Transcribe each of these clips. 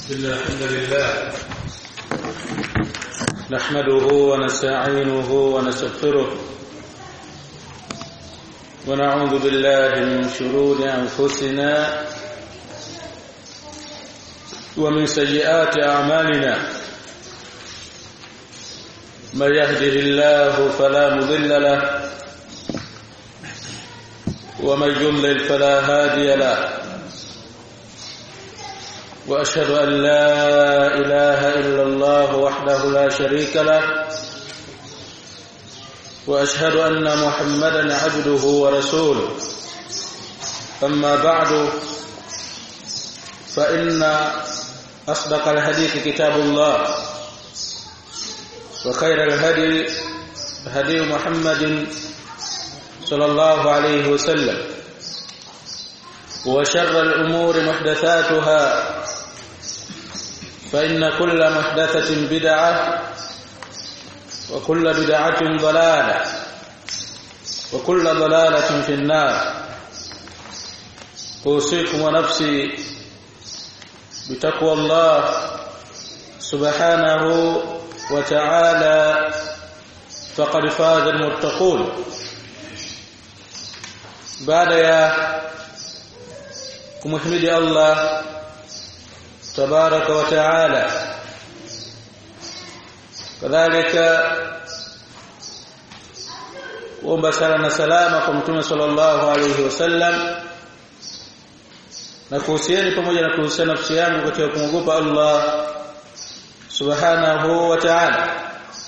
إن الحمد لله نحمده ونستعينه ونستغفره ونعوذ بالله من شرور أنفسنا ومن سيئات أعمالنا من يهده الله فلا مضل له ومن يضلل فلا هادي له واشهد ان لا اله الا الله وحده لا شريك له واشهد ان محمدا عبده ورسوله اما بعد فان اصدق الحديث كتاب الله وخير الهدي هدي محمد صلى الله عليه وسلم وشر الامور محدثاتها فإن كل محدثة بدعة وكل بدعة ضلالة وكل ضلالة في النار أوصيكم ونفسي بتقوى الله سبحانه وتعالى فقد فاز المتقون بعد يا كمحمد الله تبارك وتعالى kadhalika kuomba sala na salama kwa mtume sallallahu alayhi wasallam na kuhusieni pamoja na kuhusiana nafsi yangu katika kumwogopa Allah subhanahu wa ta'ala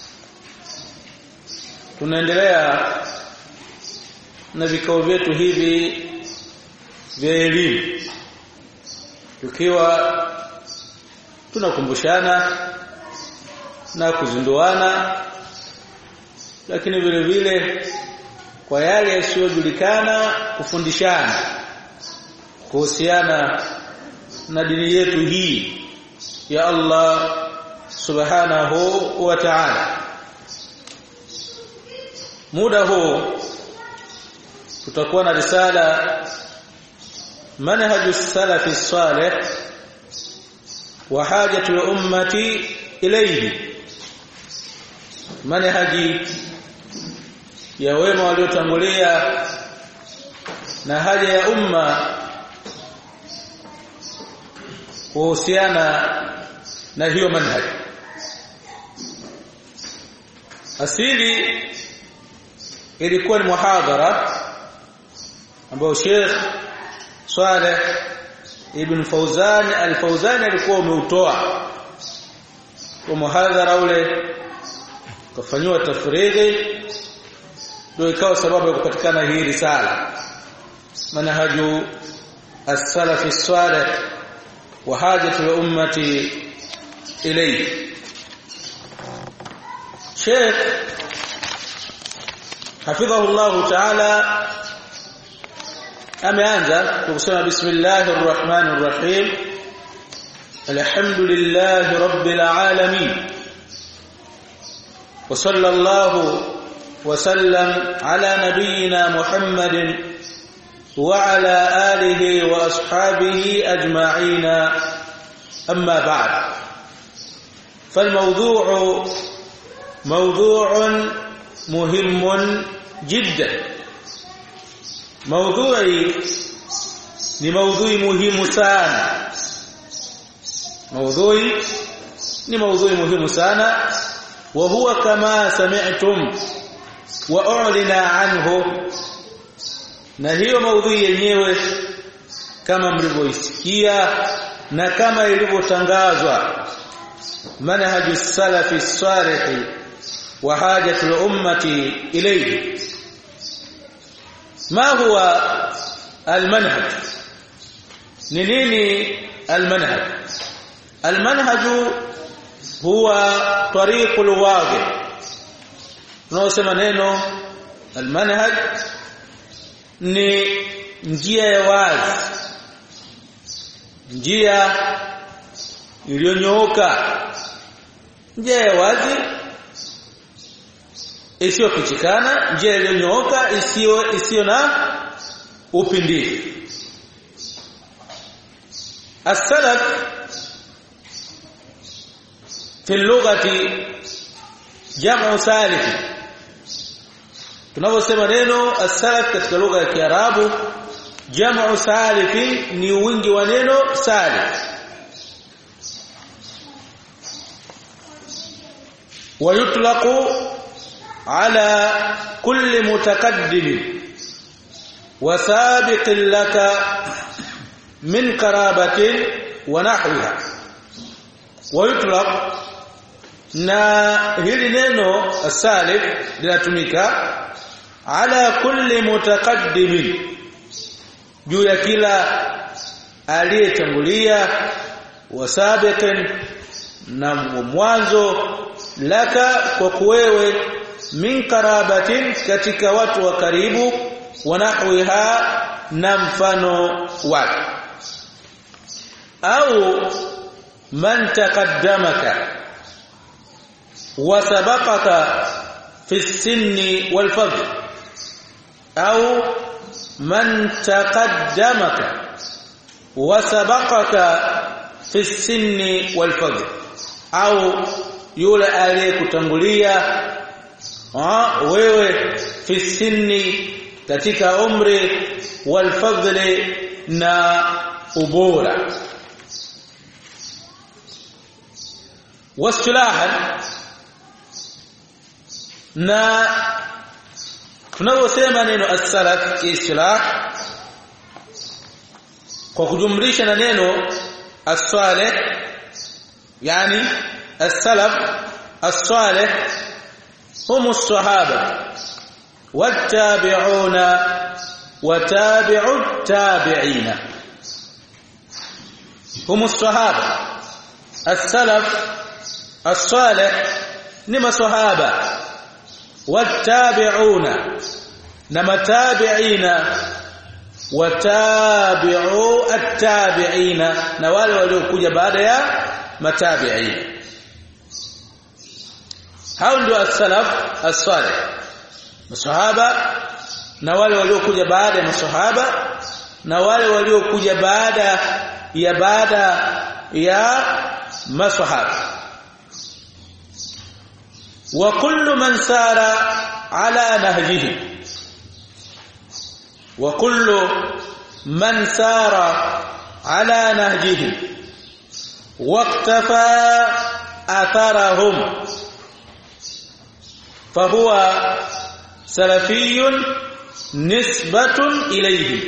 tunaendelea na vikao vyetu hivi vya elimu tukiwa tunakumbushana na kuzinduana lakini vile vile kwa yale yasiyojulikana kufundishana kuhusiana na dini yetu hii ya Allah subhanahu wa ta'ala muda huu tutakuwa na risala manhaju salafi salih وحاجه الامه اليه manhaji ya wema waliotangulia na haja ya umma kuhusiana na hiyo manhaji asili ilikuwa ni muhadhara ambao Sheikh Saleh Ibn Fauzan al-Fauzan alikuwa umeutoa kwa muhadhara ule kufanywa tafridi ndio ikawa sababu ya kupatikana hii risala manhaju as-salaf as-salih wa hajatu al-ummati ilayhi Sheikh hafidhahu Allah ta'ala ameanza kwa kusema bismillahir rahmanir rahim alhamdulillahi rabbil alamin wa sallallahu wa sallam ala nabiyyina muhammadin wa ala alihi wa ashabihi ajma'in amma ba'd فالموضوع موضوع مهم جدا maudhui ni maudhui muhimu sana maudhui ni maudhui muhimu sana wa huwa kama sami'tum wa u'lina anhu na hiyo maudhui yenyewe kama mlivyoisikia na kama ilivyotangazwa manhaju salafi salih wa hajatul ummati ilayhi ما هو المنهج نيني المنهج المنهج هو طريق الواضح tunasema neno almanhaj ni njia ya wazi njia iliyonyooka njia ya wazi isiyofichikana njia iliyonyooka isiyo isiyo na upindifu as-salaf fi lughati jam'u salif tunaposema neno as-salaf katika lugha ya Kiarabu jam'u salif ni wingi wa neno salif ويطلق على كل متقدم وسابق لك من قرابة ونحوها ويطلق na hili neno salif linatumika ala kulli mutaqaddimin juu ya kila aliyetangulia wasabiqin na mwanzo laka kwa kuwewe min karabatin katika watu wa karibu wanahwiha na mfano wake au man taqaddamaka wa sabaqaka fi sinni wal fadl au man taqaddamaka wa sabaqaka fi sinni wal fadl au yule aliyekutangulia wewe fi sinni katika umri wal fadli na ubora wasilahan na tunaposema neno as-salaf istilah kwa kujumlisha na neno as-salih yani as-salaf as-salih هم الصحابه والتابعون وتابع التابعين هم الصحابه السلف الصالح نما صحابه والتابعون نما تابعين وتابعوا التابعين na wale waliokuja baada ya matabi'in hao ndio as-salaf as-salih masahaba na wale waliokuja baada ya masahaba na wale waliokuja baada ya baada ya masahaba wa kullu man sara ala nahjihi wa kullu man sara ala nahjihi waqtafa atharahum فهو سلفي نسبة إليه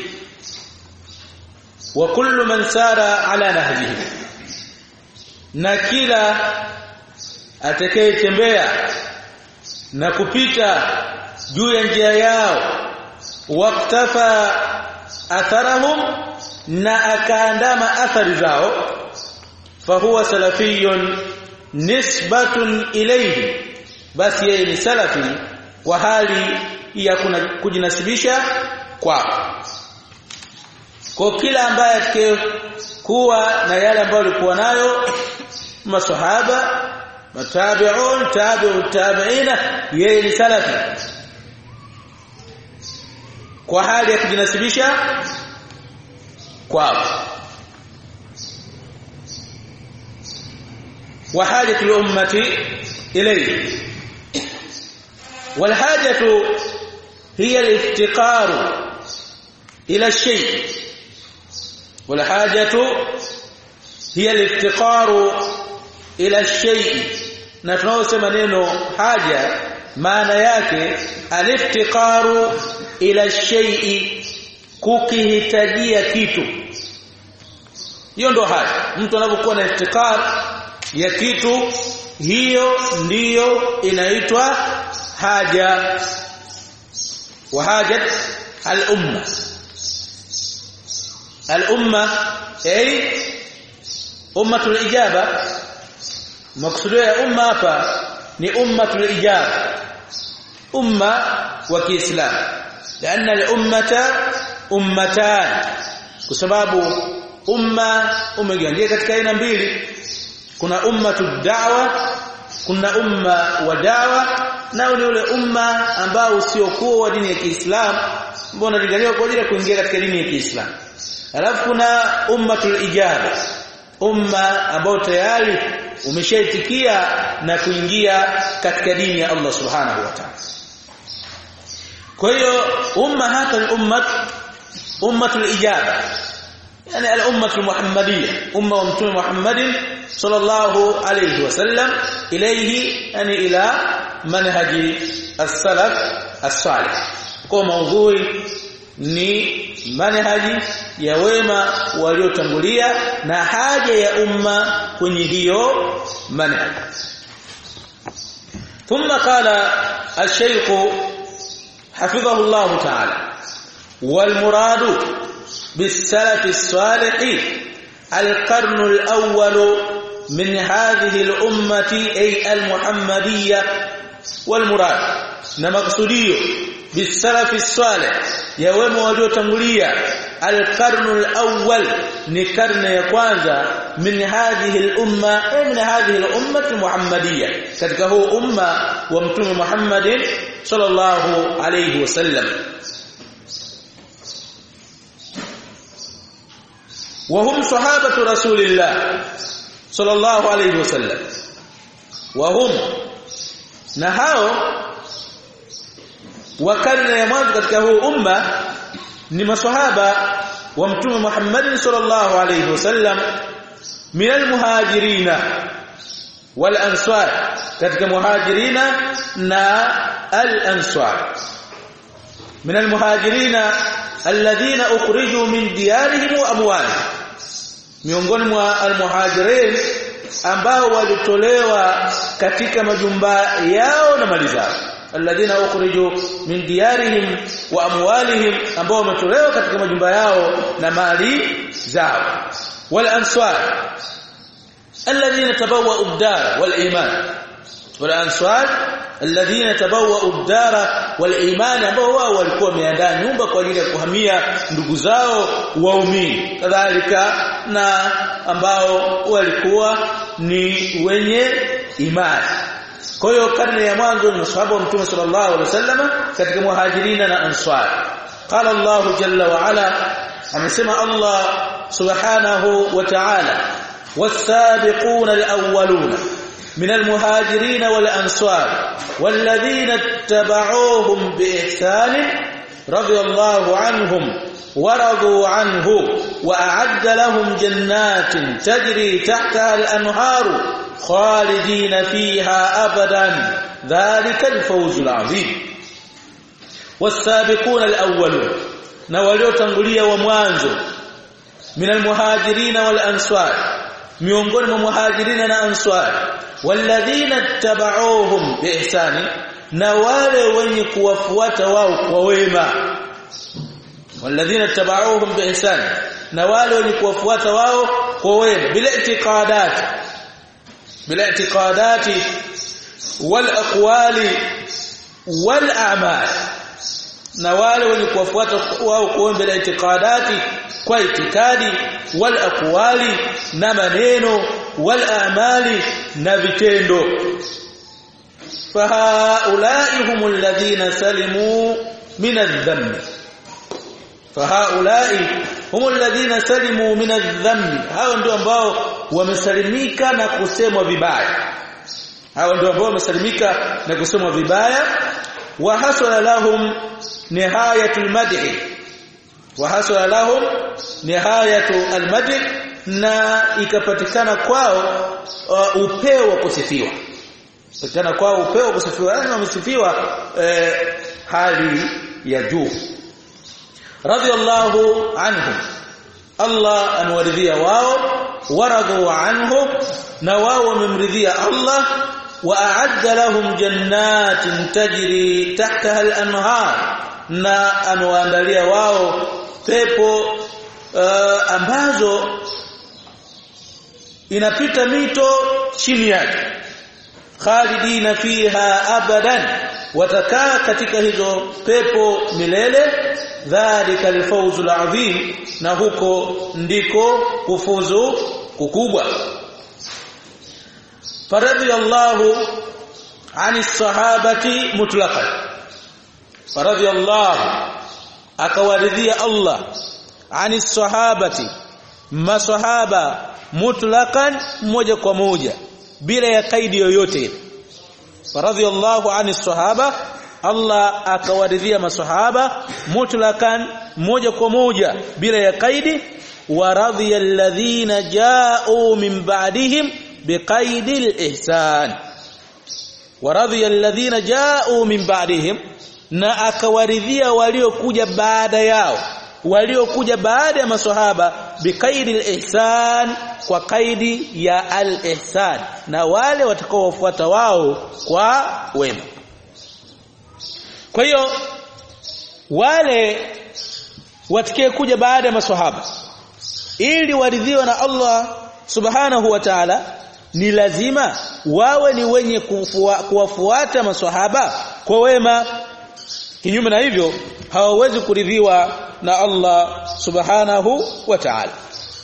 وكل من سار على نهجه na kila atakayetembea na kupita juu ya njia yao waktafa atharahum na akaandama athari zao fahuwa salafiyun nisbatun ilayhi basi yeye ni salafi kwa hali ya kujinasibisha kwao kwa kila ambaye atakayekuwa na yale ambayo alikuwa nayo masahaba matabi'un tabi'u tabi'ina yeye ni salafi kwa hali ya kujinasibisha kwao wa hajatu ummati ilayhi والحاجه هي الافتقار الى الشيء والحاجه هي الافتقار الى الشيء na tunaosema neno haja maana yake aliftiqaru ila shay'i kukihitajia kitu hiyo ndo haja mtu anapokuwa na iftikar ya kitu hiyo ndiyo inaitwa haja wa hajat al-umma al-umma ay ummatul ijaba maksudio ya umma hapa ni ummatul ijaba umma wa Kiislamu لان الامه ummatan kwa sababu umma umegawanyika katika aina mbili kuna ummatu da'wa kuna umma wa dawa nao ni ule umma ambao usiokuwa wa dini ya Kiislamu ambao unalinganiwa kwa ajili ya kuingia katika dini ya Kiislamu alafu kuna ummatul ijaba umma ambao tayari umeshaitikia na kuingia katika dini ya Allah subhanahu wa ta'ala kwa hiyo umma hapa ni ummat ummatul ijaba yani al-ummatul muhammadiyya umma wa mtume Muhammadin sallallahu alayhi wasallam ilayhi yani ila manhaji as-salaf as-salih kwa maudhui ni manhaji ya wema waliotangulia na haja ya umma kwenye hiyo manhaj ثم قال الشيخ حفظه الله تعالى والمراد بالسلف الصالح القرن الأول من هذه الأمة أي المحمدية والمراد نمقصديه بالسلف الصالح ya wema waliotangulia alqarnu alawwal ni karne ya kwanza min hadhihi al-umma min hadhihi al-ummah al-muhammadiyya katika huu umma wa mtume Muhammadin sallallahu alayhi wasallam وهم صحابه رسول الله صلى الله عليه وسلم وهم na hao wa karne ya mwanzo katika huu umma ni maswahaba wa mtume Muhammad sallallahu alayhi wasallam min almuhajirina wal ansar katika muhajirina na al ansar min almuhajirina alladhina ukhriju min diyarihim wa amwalihim miongoni mwa almuhajirin ambao walitolewa katika majumba yao na mali zao alladhina ukhriju min diyarihim wa amwalihim ambao wametolewa katika majumba yao na mali zao wal ansar alladhina tabawwa'u ad-dar wal iman wal ansar alladhina tabawwa'u ad-dar wal iman ambao wao walikuwa wameandaa nyumba kwa ajili ya kuhamia ndugu zao waumini kadhalika na ambao walikuwa ni wenye imani kwa hiyo karne ya mwanzo ni masahaba wa mtume sallallahu alaihi wasallam katika muhajirina na ansar qala Allah jalla wa ala amesema Allah subhanahu wa ta'ala والسابقون الأولون من المهاجرين والأنصار والذين اتبعوهم بإحسان رضي الله عنهم ورضوا عنه وأعد لهم جنات تجري تحتها الأنهار خالدين فيها أبدا ذلك الفوز العظيم والسابقون الأولون نوليو تنغليا وموانزو من المهاجرين والأنصار miongoni mwa muhajirina na answar walladhina tabauhum biihsani na wale wenye kuwafuata wao kwa wema walladhina tabauhum biihsani na wale wenye kuwafuata wao kwa wema bila itiqadat bila itiqadati wal aqwali wal a'mal na wale wenye kuwafuata wao kwa wema bila itiqadati kwa itikadi wal aqwali na maneno wal a'mali na vitendo fahaulai humul ladhina salimu min adh-dhanbi fahaulai humul ladhina salimu min adh-dhanbi hao ndio ambao wamesalimika na kusemwa vibaya hao ndio ambao wamesalimika na kusemwa vibaya wa hasala lahum nihayatul madhi wa hasala lahum nihayatu almadh na ikapatikana kwao uh, upeo wa kusifiwa patikana kwao upeo wa kusifiwa yani wamesifiwa eh, hali ya juu radiyallahu anhum Allah anwaridhia wao waradhu anhu na wao wamemridhia Allah wa a'adda lahum jannatin tajri tahtaha al-anhar na amewaandalia wao pepo uh, ambazo inapita mito chini yake khalidina fiha abadan watakaa katika hizo pepo milele dhalika alfawzul azim na huko ndiko kufuzu kukubwa faradiyallahu ani sahabati mutlaqan faradiyallahu akawaridhia Allah ani sahabati masahaba mutlaqan moja kwa moja bila ya kaidi yoyote radhiyallahu ani sahaba Allah akawaridhia masahaba mutlakan moja kwa moja bila ya kaidi wa radhiya alladhina ja'u min ba'dihim biqaidi al-ihsan wa radhiya alladhina ja'u min ba'dihim na akawaridhia waliokuja baada yao waliokuja baada ya maswahaba biqaidi al-ihsan kwa kaidi ya al-ihsan na wale watakaowafuata wao kwa wema kwa hiyo wale watakaye kuja baada ya maswahaba ili waridhiwe na Allah subhanahu wa ta'ala ni lazima wawe ni wenye kuwafuata maswahaba kwa wema kinyume na hivyo hawawezi kuridhiwa na Allah subhanahu wa ta'ala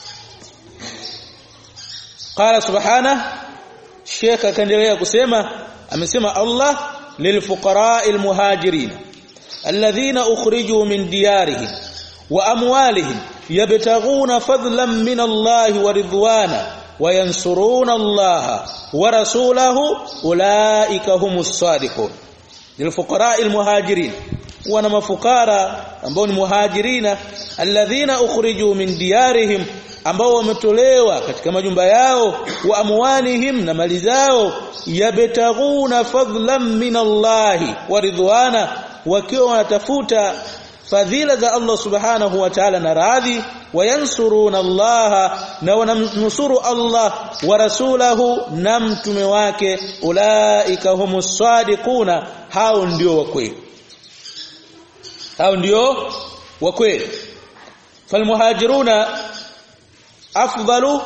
qala subhanahu Sheikh akaendelea kusema amesema Allah للفقراء المهاجرين الذين أخرجوا من ديارهم وأموالهم يبتغون فضلا من الله ورضوانا وينصرون الله ورسوله أولئك هم الصادقون للفقراء المهاجرين wana mafukara ambao ni muhajirina alladhina ukhriju min diyarihim ambao wametolewa katika majumba yao wa amwalihim na mali zao yabtaghuna fadlan min Allahi wa ridwana wakiwa wanatafuta fadhila za Allah subhanahu wa ta'ala na radhi wayansuruna Allah na wanamnusuru Allah wa rasulahu na mtume wake ulaika humus sadiquna hao ndio wa kweli hao ndio wa kweli falmuhajiruna afdalu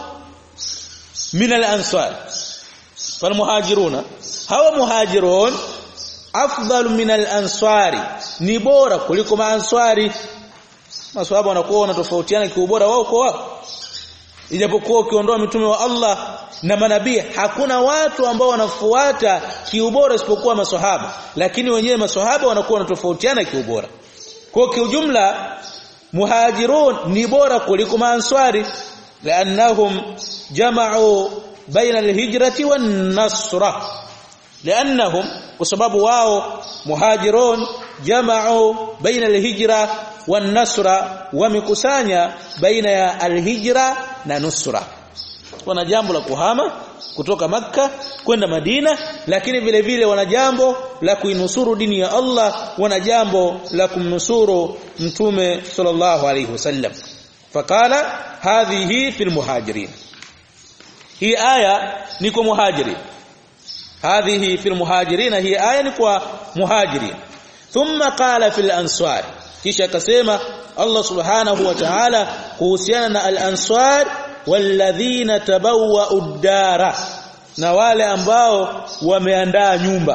min al-ansar falmuhajiruna hawa muhajirun afdalu min al-ansari ni bora kuliko maanswari maswahaba wanakuwa wanatofautiana kiubora wao kwa wao ijapokuwa ukiondoa mitume wa Allah na manabii hakuna watu ambao wanafuata kiubora isipokuwa maswahaba lakini wenyewe maswahaba wanakuwa wanatofautiana kiubora kwa kiujumla muhajirun ni bora kuliko maanswari لانهم جمعوا بين الهجرة والنصرة لانهم وسبب واو مهاجرون جمعوا بين الهجرة والنصرة ومكسانيا بين الهجرة na nusra wana jambo la kuhama kutoka makka kwenda Madina lakini vile vile wana jambo la kuinusuru dini ya Allah wana jambo la kumnusuru mtume sallallahu alayhi wasallam fakala hadhihi fil muhajirin hii aya ni kwa muhajirin hadhihi fil muhajirin hii aya ni kwa muhajirin thumma qala fil ansar kisha akasema Allah subhanahu wa ta'ala kuhusiana na al-ansar walladhina tabawwa'u ad-dara na wale ambao wameandaa nyumba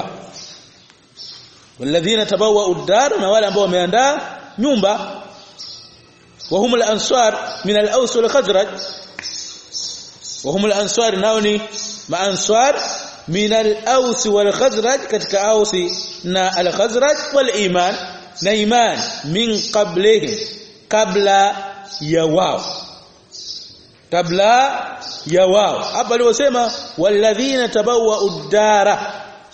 walladhina tabawwa'u ad-dara na wale ambao wameandaa nyumba wa humul ansar min al-aws wal khazraj wa humul ansar nao ni maansar min al-aws wal khazraj katika ausi na al-khazraj wal iman na iman min qablihim kabla ya wao kabla ya wao hapa aliosema walladhina tabawwa uddara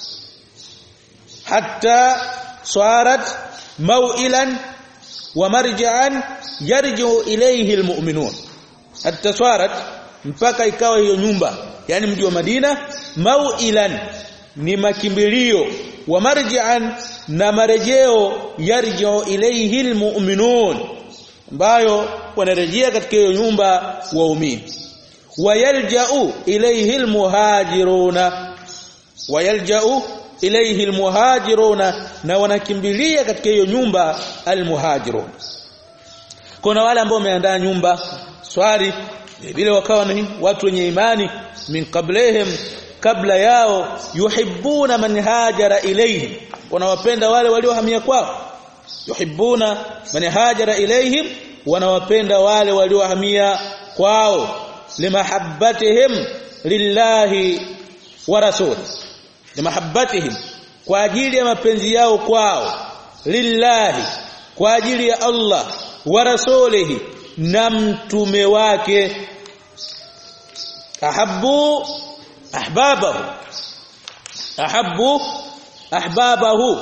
hatta sarat maw'ilan wa marja'an yarji'u ilayhi almu'minun hatta sarat mpaka ikawa hiyo nyumba yani mji wa Madina maw'ilan ni makimbilio wa marji'an na marejeo yarji'u ilayhi almu'minun ambayo wanarejea katika hiyo nyumba waumini wayalja'u ilayhi almuhajiruna wayalja'u ilayhi almuhajiruna na wanakimbilia katika hiyo nyumba almuhajirun kuna wale ambao wameandaa nyumba swali vile wakawa ni watu wenye imani min qablihim kabla yao yuhibbuna man hajara ilayhim wanawapenda wale waliohamia kwao yuhibbuna man hajara ilayhim wanawapenda wale waliohamia kwao limahabbatihim lillahi wa rasul limahabbatihim kwa ajili ya mapenzi yao kwao lillahi kwa ajili ya Allah wa rasulihi na mtume wake ahabbu ahbabahu ahabbu ahbabahu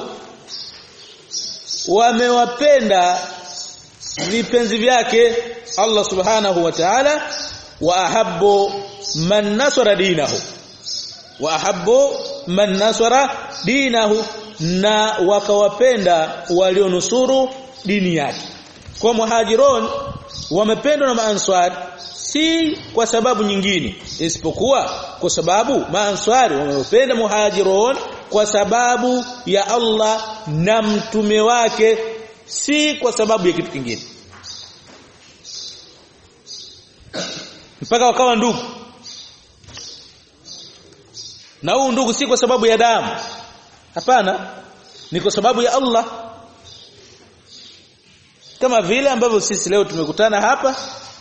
wamewapenda vipenzi vyake Allah subhanahu wa ta'ala wa ahabbu man nasara dinahu wa ahabbu man nasara dinahu na wakawapenda walionusuru dini yake kwa muhajirun wamependwa na maanswari si kwa sababu nyingine isipokuwa kwa sababu maanswari wamependa muhajirun kwa sababu ya Allah na mtume wake si kwa sababu ya kitu kingine mpaka wakawa ndugu na huu ndugu si kwa sababu ya damu hapana ni kwa sababu ya Allah kama vile ambavyo sisi leo tumekutana hapa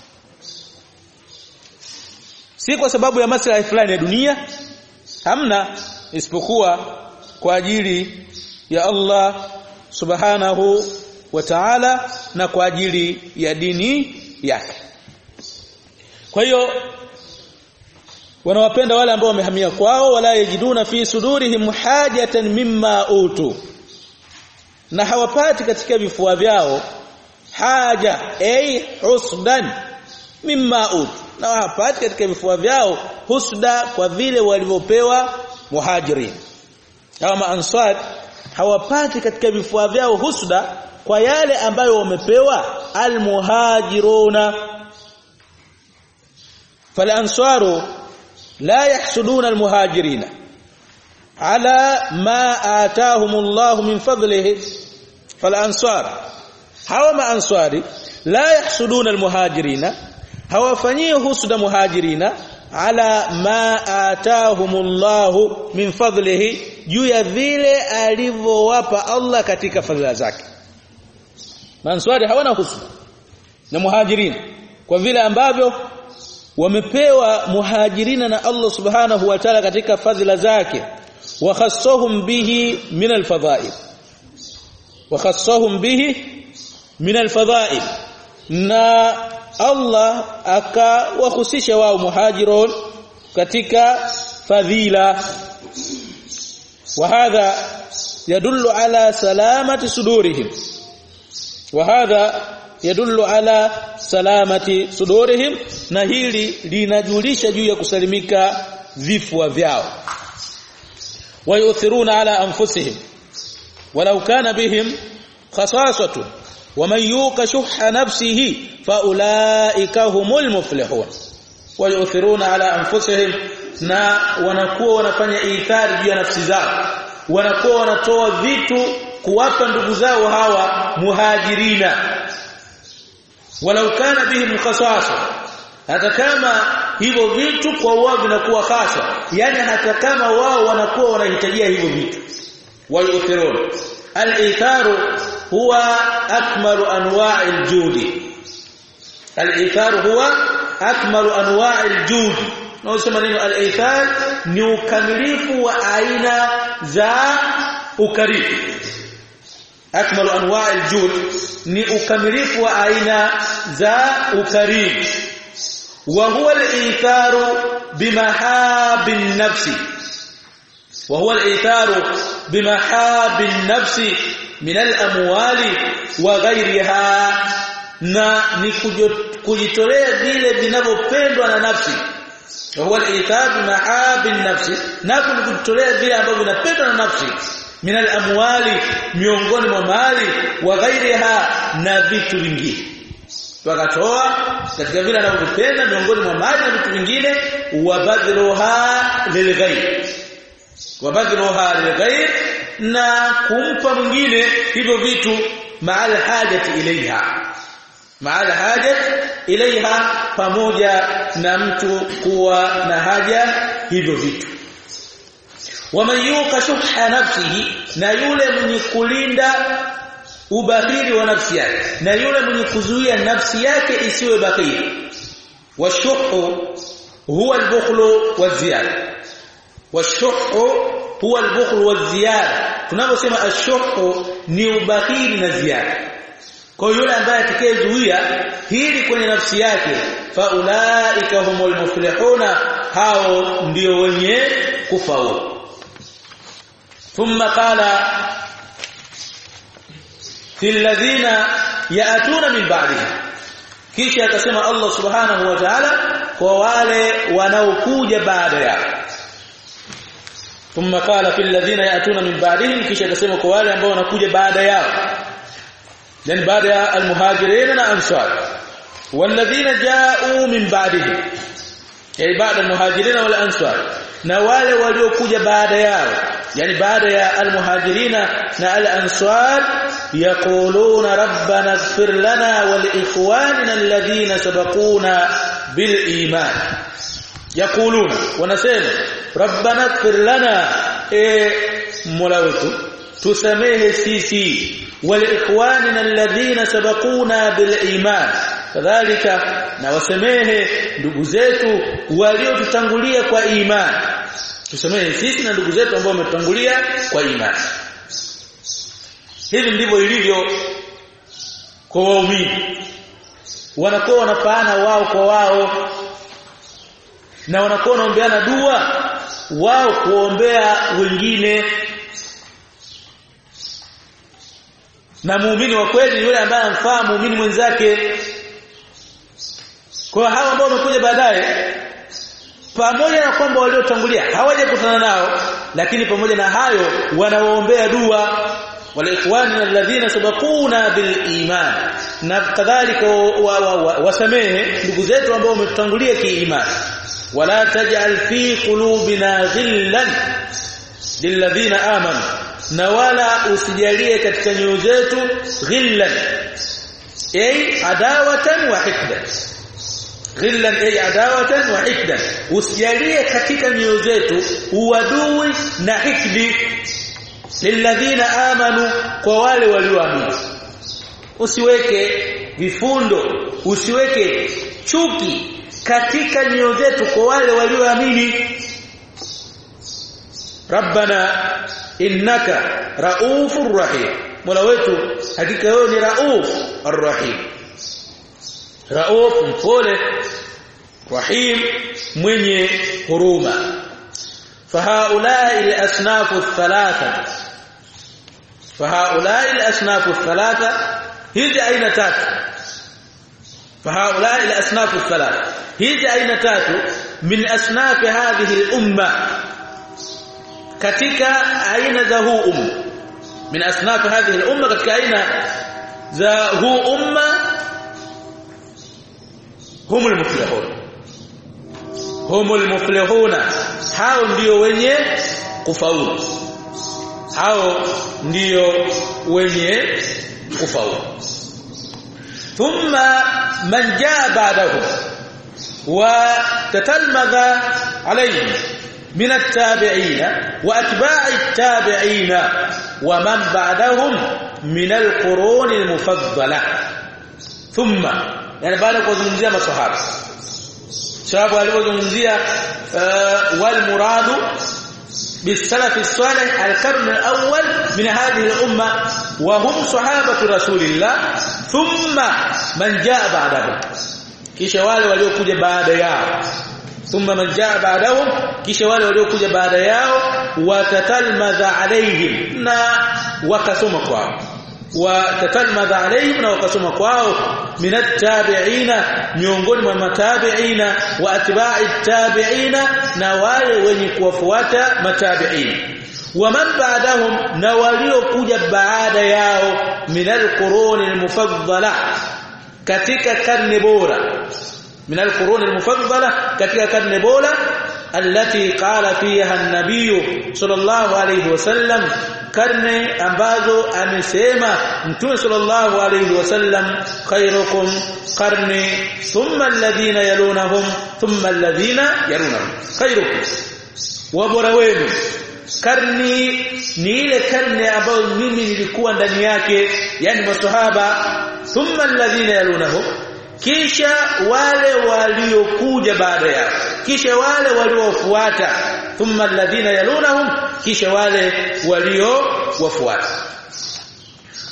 si kwa sababu ya maslahi fulani ya dunia hamna isipokuwa kwa ajili ya Allah subhanahu wa ta'ala na kwa ajili ya dini yake kwa hiyo wanawapenda wale ambao wamehamia kwao wala yajiduna fi sudurihim hajatan mimma utu na hawapati katika vifua vyao haja ay husdan mimma utu na hawapati katika vifua vyao husda kwa vile walivyopewa muhajirin hawa maansar hawapati katika vifua vyao husda kwa yale ambayo wamepewa almuhajiruna فالانصار لا يحسدون المهاجرين على ما آتاهم الله من فضله فالانصار hawa maanswari la yahsuduna almuhajirina hawafanyii husda muhajirina ala ma atahumullahu min fadlihi juu ya vile alivyowapa Allah katika fadhila zake maanswari hawana husda na muhajirina kwa vile ambavyo wamepewa muhajirina na Allah subhanahu wa ta'ala katika fadhila zake wa khassahum bihi min alfadha'il wa khassahum bihi min alfadha'il na Allah akawahusisha wao muhajirun katika fadhila wa hadha yadullu ala salamati sudurihim wa hadha yadullu ala salamati sudurihim na hili linajulisha juu ya kusalimika vifua vyao wayuthiruna ala anfusihim walau kana bihim khasasatu waman yuqa shuhha nafsihi faulaika humul muflihun wayuthiruna ala anfusihim na wanakuwa wanafanya ithari juu ya nafsi zao wanakuwa wanatoa vitu kuwapa ndugu zao hawa muhajirina walau kana bihim khasasa hata kama hivyo vitu kwa wao vinakuwa khasa yani hata kama wao wanakuwa wanahitajia hivyo vitu wayuthirun al-itharu huwa akmalu anwa'il judi al-itharu huwa akmalu anwa'il judi na usema neno al-ithar ni ukamilifu wa aina za ukarimu akmalu anwa'il jud ni ukamilifu wa aina za ukarimu wa huwa al-itharu bimahabin nafsi wa huwa al-itharu bimahabin nafsi min al-amwali wa ghayriha na ni kujitolea vile vinavyopendwa na nafsi wa huwa al-itharu bimahabin nafsi na kujitolea vile ambavyo vinapendwa na nafsi min al-amwali miongoni mwa mali wa ghairiha na vitu vingine wakatoa katika vile anavyopenda miongoni mwa mali na vitu vingine wabadhiruha lilghair wabadhiruha lilghair na kumpa mwingine hivyo vitu maal hajati ilaiha maal hajati ilaiha pamoja na mtu kuwa na haja hivyo vitu waman yuqa shuhha nafsihi na yule mwenye kulinda ubahiri wa nafsi yake na yule mwenye kuzuia nafsi yake isiwe bahiri washuhu huwa albukhlu waziyada washuhu huwa albukhlu waziyada tunaposema ashuhu ni ubahiri na ziada kwa yule ambaye atakayezuia hili kwenye nafsi yake faulaika humul muflihuna hao ndio wenye kufaulu thumma qala fil ladhina yaatuna min ba'dihi kisha akasema Allah subhanahu wa ta'ala kwa wale wanaokuja baada yao thumma qala fil ladhina yaatuna min ba'dihim kisha akasema kwa wale ambao wanakuja baada yao yani baada ya almuhajirin na ansar walladhina ja'u min ba'dihim yani baada almuhajirin wal ansar na wale waliokuja baada yao yani baada ya almuhajirina na al-ansar yaquluna rabbana ighfir lana wa liikhwanina alladhina sabaquna bil iman yaquluna wanasema rabbana ighfir lana e mola wetu tusamehe sisi wa liikhwanina alladhina sabaquna bil iman kadhalika na wasamehe ndugu zetu waliotutangulia kwa imani tusamehe sisi na ndugu zetu ambao wametutangulia kwa imani hivi ndivyo ilivyo kwa waumini wanakuwa wanafaana wao kwa wao na wanakuwa wanaombeana dua wao kuombea wengine na muumini wa kweli yule ambaye amfaa muumini mwenzake kwa hao ambao wamekuja baadaye pamoja na kwamba waliotangulia hawajakutana nao lakini pamoja na hayo wanawaombea dua wale ikhwani alladhina sabaquna bil iman na kadhalika wasamehe ndugu zetu ambao wametutangulia kiimani wala taj'al fi qulubina ghillan lilladhina amanu na wala usijalie katika nyoyo zetu ghillan ay adawatan wa hikdan ghillan ay adawatan wa hikdan usijalie katika nyoyo zetu uadui na hikdi lilladhina amanu kwa wale walioamini usiweke vifundo usiweke chuki katika nyoyo zetu kwa wale walioamini rabbana innaka raufur rahim mola wetu hakika wewe ni rauf arrahim rauf mpole rahim mwenye huruma فهؤلاء الاصناف الثلاثه فهؤلاء الاصناف الثلاثه hizi aina tatu فهؤلاء الاصناف الثلاثه hizi aina tatu min asnaf hadhihi al-umma katika aina za huu umma min asnaf hadhihi al-umma katika aina za huu umma humul muflihun humul muflihuna hao ndio wenye kufaulu hao ndio wenye kufaulu thumma man jaa ba'dahu wa tatalmadha alayhi من التابعين واتباع التابعين ومن بعدهم من القرون المفضله ثم يعني بعد kuzungumzia maswahaba sababu alipozungumzia wal muradu بالسلف الصالح القرن الأول من هذه الأمة وهم صحابة رسول الله ثم من جاء بعدهم kisha wale waliokuja baada yao thumma man jaa ba'dahum kisha wale waliokuja baada yao watatalmadha alaihim na wakasoma kwao watatalmadha alaihim na wakasoma kwao minat tabi'ina miongoni mwa matabi'ina wa atba'i tabi'ina na wale wenye kuwafuata matabi'ina waman ba'dahum na waliokuja baada yao minal quruni al-mufaddala katika karne bora من القرون المفضله ketika karne bora التي قال فيها النبي صلى الله عليه وسلم karne ambazo amesema mtume sallallahu alayhi wasallam khairukum qarni thumma alladhina yalunahum thumma alladhina yalunahum khairukum wa bora wenu karni ni ile karne ambayo mimi nilikuwa ndani yake yani maswahaba thumma alladhina yalunahum kisha wale waliokuja baada yao kisha wale waliofuata thumma alladhina yalunahum kisha wale waliowafuata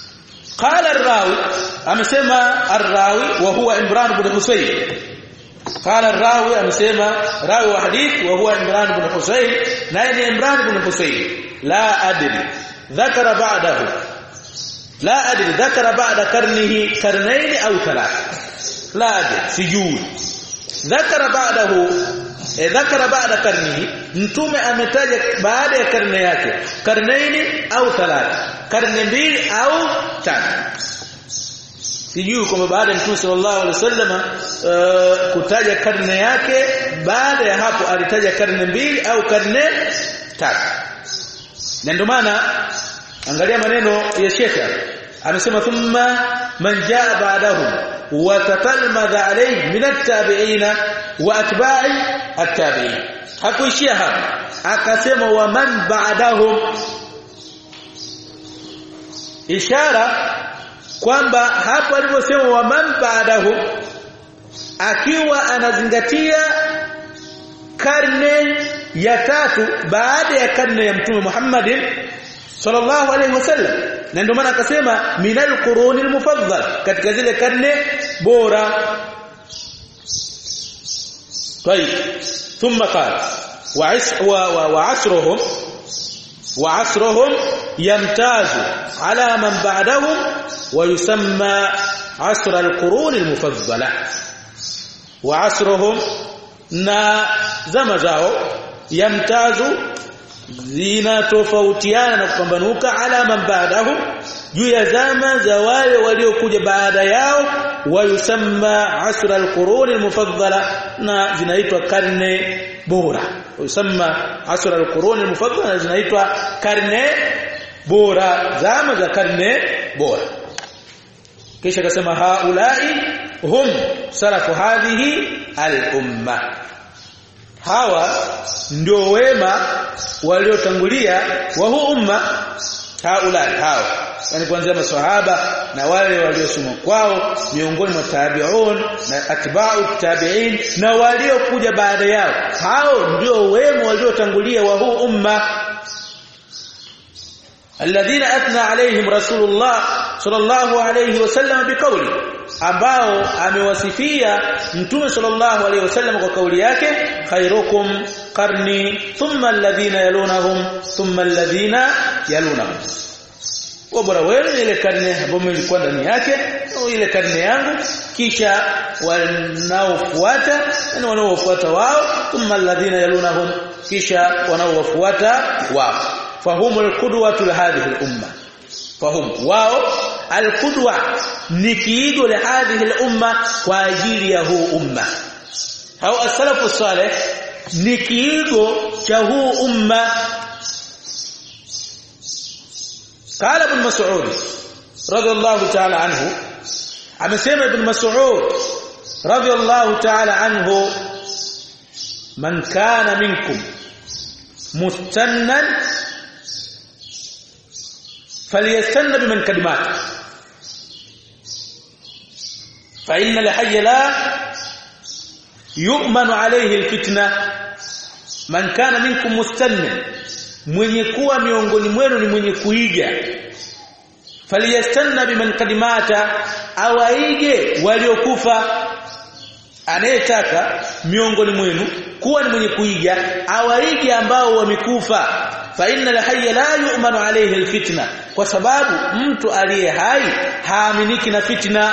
qala ar-rawi amesema ar-rawi wa huwa imran ibn husayn قال الراوي amesema rawi wa hadith wa huwa Imran ibn Husayn naye ni Imran ibn Husayn la adri dhakara ba'dahu la adri dhakara ba'da karnihi karnayn au thalath la adri sijui dhakara ba'dahu e dhakara ba'da karnihi mtume ametaja baada ya karne yake karnaini au thalath karne mbili au tatu sijui kwamba baada ya mtume sallallahu alaihi wasallam uh, kutaja karne yake baada ya hapo alitaja karne mbili au karne tatu na ndio maana angalia maneno ya shekha amesema thumma man jaa ba'dahum wa tatalmadha alayhi min at-tabi'in wa atba'i at-tabi'in hakuishia hapo akasema wa man ba'dahum ishara kwamba hapo aliposema wa man ba'dahu akiwa anazingatia karne ya tatu baada ya karne ya mtume Muhammadin sallallahu alaihi wasallam na ndio maana akasema minal quruni almufaddal katika zile karne bora طيب ثم قال وعصرهم وعصرهم يمتاز على من بعدهم ويسمى عصر القرون المفضله وعصرهم na zama zao yamtazu zinatofautiana na kupambanuka ala man baadahu juu ya zama za wale waliokuja baada yao wayusamma asra alqurun almufaddala na zinaitwa karne bora yusamma asra alqurun almufaddala zinaitwa karne bora zama za karne bora kisha akasema haulai hum salafu hadhihi al-umma hawa ndio wema waliotangulia wa huu umma haulai hawa yani kuanzia maswahaba na wale waliosoma kwao miongoni mwa tabi'un na atba'u tabi'in na waliokuja baada yao hao ndio wema waliotangulia wa huu umma alladhina athna alaihim rasulullah sallallahu alayhi wasallam biqawli ambao amewasifia mtume sallallahu alayhi wasallam kwa kauli yake khairukum qarni thumma alladhina yalunahum thumma alladhina yalunahum bora wenu ile karne ambayo nilikuwa ndani yake au ile karne yangu kisha wanaofuata na wanaofuata wao thumma alladhina yalunahum kisha wanaowafuata wao fahumul qudwatu hadhihi al-umma fahum wao al-qudwa ni kiigo la hadhihi al-umma kwa ajili ya huu umma au as-salafu salih ni kiigo cha huu umma قال ابن مسعود رضي الله تعالى عنه amesema ibn mas'ud radiyallahu ta'ala anhu man kana minkum mustannan falyastanna biman kalimat fa inna al-hayy la yu'manu alayhi al-fitna man kana minkum mustannan mwenye kuwa miongoni mwenu ni mwenye kuiga faliyastanna biman kadimata awaige waliokufa anayetaka miongoni mwenu kuwa ni mwenye kuiga awaige ambao wamekufa fa inna alhayya la yu'manu alayhi alfitna kwa sababu mtu aliye hai haaminiki na fitna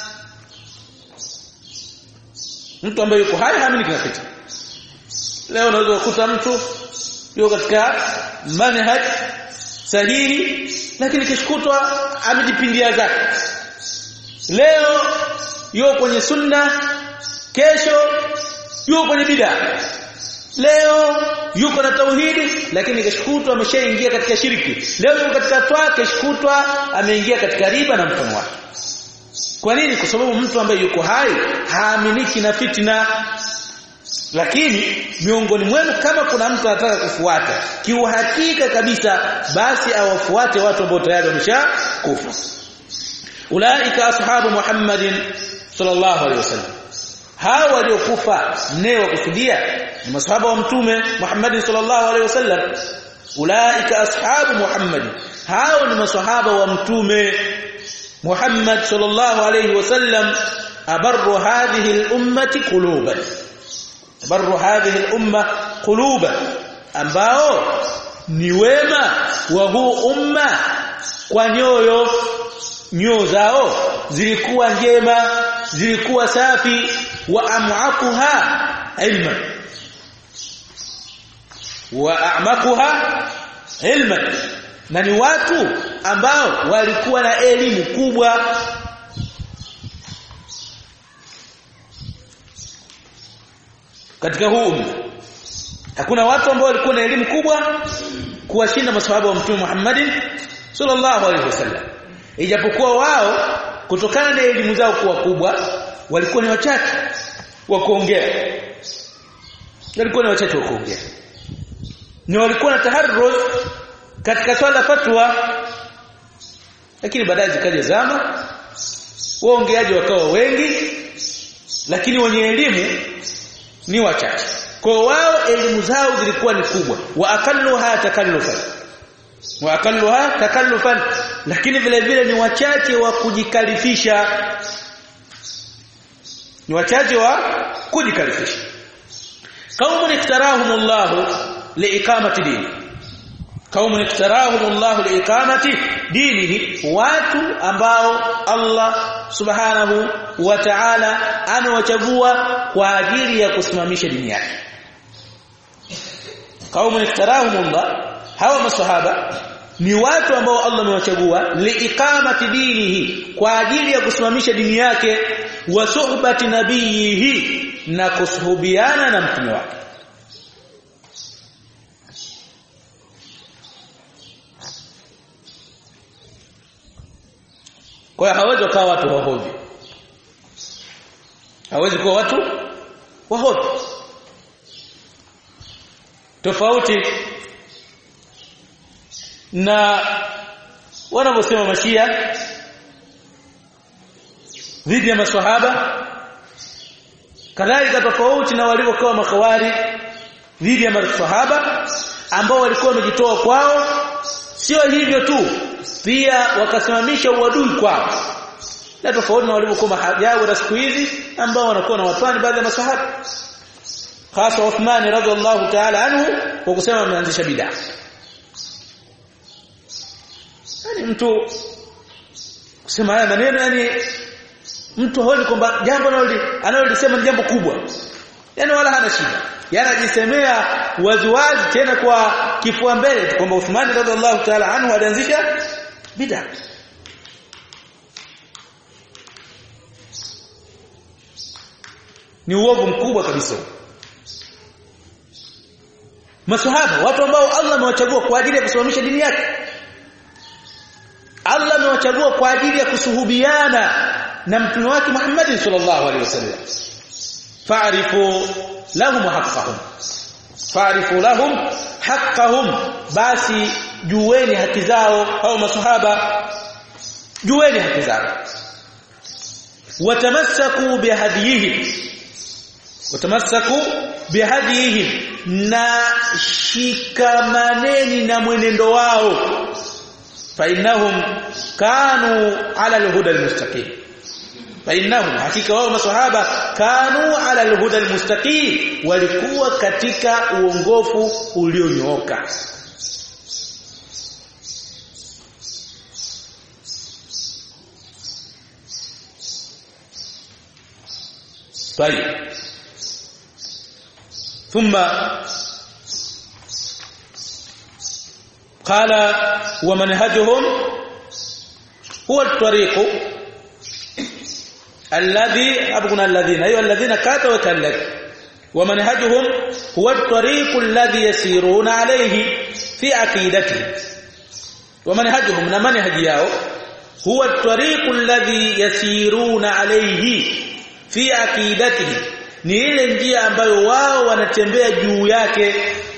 mtu ambaye yuko hai haaminiki na fitna leo unaweza kukuta mtu yuko katika manhaj sahihi lakini kishkutwa amejipindia zake leo yuko kwenye sunna kesho yuko kwenye bid'a leo yuko na tauhidi lakini kishkutwa ameshaingia katika shiriki leo yuko katika toa kishkutwa ameingia katika riba na mfano wake kwa nini kwa sababu mtu ambaye yuko hai haaminiki na fitna lakini miongoni mwenu kama kuna mtu anataka kufuata kiuhakika kabisa basi awafuate watu ambao tayari wameshakufa ulaika ashabu muhammadin sallallahu alaihi wasallam hawa waliokufa ne wakusudia ni masahaba wa mtume Muhammad sallallahu alaihi wasallam ulaika ashabu Muhammad hao ni masahaba wa mtume Muhammad sallallahu alaihi wasallam abarru hadhihi al-ummati quluban abarru hadhihi al-umma quluban ambao ni wema wa huu umma kwa nyoyo nyoyo zao zilikuwa njema zilikuwa safi wa am'aquha ilman wa a'maquha ilman na ni watu ambao walikuwa na elimu kubwa katika huu umma hakuna watu ambao walikuwa na elimu kubwa kuwashinda maswahaba wa mtume Muhammad sallallahu alaihi wasallam ijapokuwa wao kutokana na elimu zao kuwa kubwa walikuwa ni wachache wa kuongea walikuwa ni wachache wa kuongea ni walikuwa na taharruz katika swala fatwa lakini baadaye zikaja zama waongeaji wakawa wengi lakini wenye elimu ni wachache kwa wao elimu zao zilikuwa ni kubwa wa akalluha takallufan wa akalluha takallufan lakini vile vile ni wachache wa kujikalifisha ni wachache wa kujikalifisha qaumun iktarahumullahu liiqamati dini qaumun iktarahumullahu liiqamati dinihi watu ambao Allah subhanahu wa ta'ala amewachagua kwa ajili ya kusimamisha dini yake qaumun iktarahumullah hawa masahaba ni watu ambao Allah amewachagua liiqamati dinihi kwa ajili ya kusimamisha dini yake wa suhbati nabiyihi na kusuhubiana na mtume wake kwa hiyo hawezi kuwa watu wahovi hawezi kuwa watu wahovi tofauti na wanavyosema mashia dhidi ya maswahaba kadhalika tofauti na walivyokuwa makawari dhidi ya maswahaba ambao walikuwa wamejitoa kwao sio hivyo tu pia wakasimamisha uadui kwao na tofauti na walivyokuwa mahajabu na siku hizi ambao wanakuwa na watani baadhi ya maswahaba hasa Uthman radhiallahu ta'ala anhu kwa kusema ameanzisha bid'a yani mtu kusema haya maneno yani mtu haoni kwamba jambo analolisema ni jambo kubwa yani wala hana shida yani ajisemea waziwazi tena kwa kifua mbele kwamba Uthman radhiallahu ta'ala anhu alianzisha bid'a ni uovu mkubwa kabisa maswahaba watu ambao Allah amewachagua kwa ajili ya kusimamisha dini yake Allah amewachagua kwa ajili ya kusuhubiana na mtume wake Muhammad sallallahu alaihi wasallam fa'rifu lahum haqqahum fa'rifu lahum haqqahum basi jueni haki zao au maswahaba jueni haki zao watamassaku bihadiyihim watamassaku bihadiyihim na shikamaneni na mwenendo wao فإنهم كانوا على الهدى المستقيم فإنهم hakika wao maswahaba kanu ala alhuda almustaqim walikuwa katika uongofu ulionyooka طيب ثم قال ومنهجهم هو الطريق الذي ابغنا الذين ايها الذين كاتوا وكلك ومنهجهم هو الطريق الذي يسيرون عليه في عقيدتهم ومنهجهم na manhaji yao huwa الطريق الذي يسيرون عليه fi aqidatihim ni ile njia ambayo wao wanatembea juu yake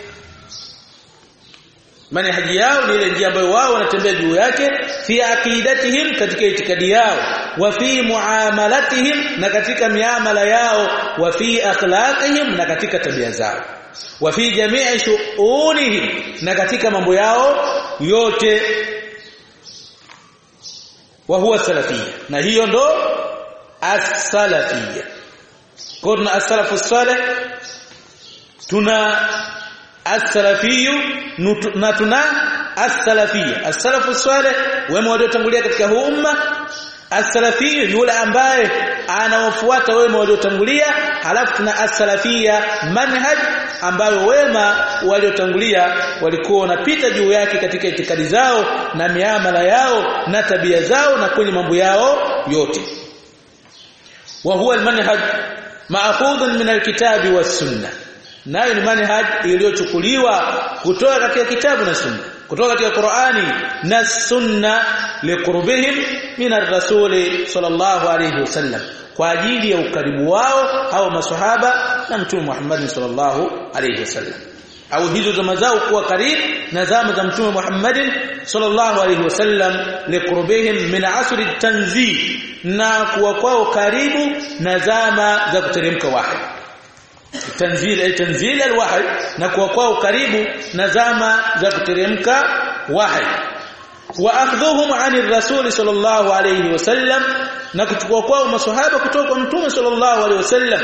manhaji yao ni ile njia ambayo wao wanatembea juu yake fi aqidatihim katika itikadi yao wa fi muamalatihim na katika miamala yao wa fi akhlaqihim na katika tabia zao wa fi jami'i shu'unihim na katika mambo yao yote wa huwa salafia na hiyo ndo as-salafiyya kwa tuna as-salafu salih tuna as-salafiyyu na tuna as-salafiyya as-salafu salih wema waliotangulia katika huu umma as-salafiyyu yule ambaye anawafuata wema waliotangulia halafu tuna as-salafiyya manhaj ambayo wema waliotangulia walikuwa wanapita juu yake katika itikadi zao na miamala yao na tabia zao na kwenye mambo yao yote wa huwa al-manhaj ma'khudun min al-kitabi was-sunnah nayo ni manhaj iliyochukuliwa kutoka katika kitabu na sunna kutoka katika Qur'ani na sunna liqurbihim min ar-rasul sallallahu alayhi wasallam kwa ajili ya ukaribu wao au maswahaba na mtume Muhammad sallallahu alayhi wasallam au hizo zama zao kuwa karibu na zama za mtume Muhammad sallallahu alayhi wasallam liqurbihim min asri tanzih na kuwa kwao karibu na zama za kuteremka wahi tanzil ay tanzil alwahy na kuwa kwao karibu na zama za kuteremka wahi wa akhdhuhum ani rasul sallallahu alayhi wasallam na kuchukua kwao maswahaba kutoka kwa mtume sallallahu alayhi wasallam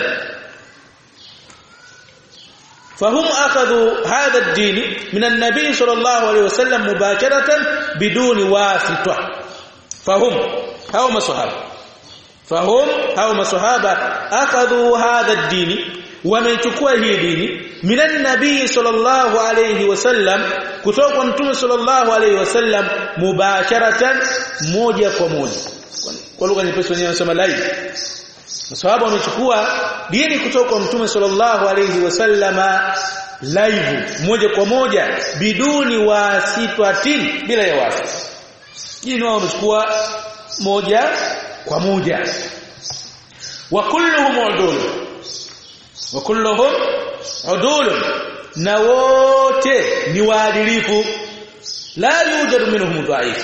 فهم اخذوا هذا الدين من النبي صلى الله عليه وسلم مباشره بدون واسطه فهم هاو مصحابه فهم هاو مصحابه اخذوا هذا الدين wameichukua hii dini minan nabii sallallahu alayhi wasallam kutoka kwa mtume sallallahu alayhi wasallam mubasharatan moja kwa moja kwa lugha nyepesi wenyewe wanasema live maswahaba wamechukua dini kutoka kwa mtume sallallahu alayhi wasallama live moja kwa moja biduni wasitatin bila ya wasi dini wao wamechukua moja kwa moja wa kulluhum udul wa kulluhum udul na wote ni waadilifu la yujadu minhum dhaifu